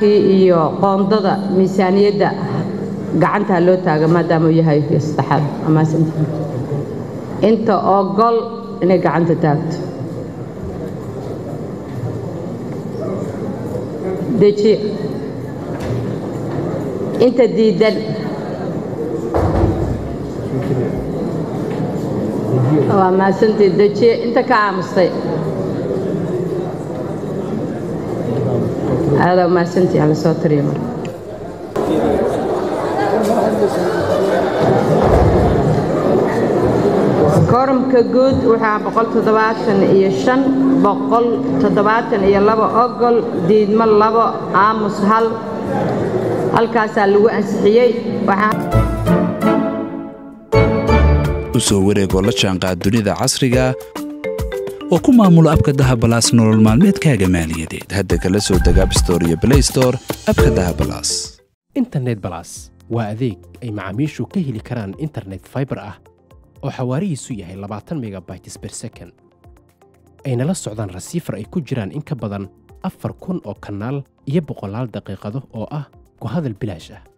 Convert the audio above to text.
xildhibaankii iyo qoondada miisaaniyadda gacantaa loo taaga maadaama uu yahay saddexaad amaasinta inta ogol inay gacanta taagto dejiye inta diidan waa maasantii dejiye inta ka aamustay aadaa maasantii ala soo tiriya marka korumka guud waxaa boqol toddobaatan iyo shan boqol toddobaatan iyo laba ogol diidmo labo aamus hal halkaasaa lagu ansixiyey u soo wareegoo la jaanqaad dunida casriga oo ku maamulo abka dahabalaas nolol maalmeedkaaga maaliyadeed hadda kala soo deg abstore iyo blaystore abka dahabalaas internet balas waa adeeg ay macaamiishu ka heli karaan internet faibar ah oo xawaarihiisu yahay labaatan megabytes ber second ayna la socdaan rasiifar ay ku jiraan in ka badan afar kun oo kanaal iyo boqolaal daqiiqado oo ah ku hadal bilaash ah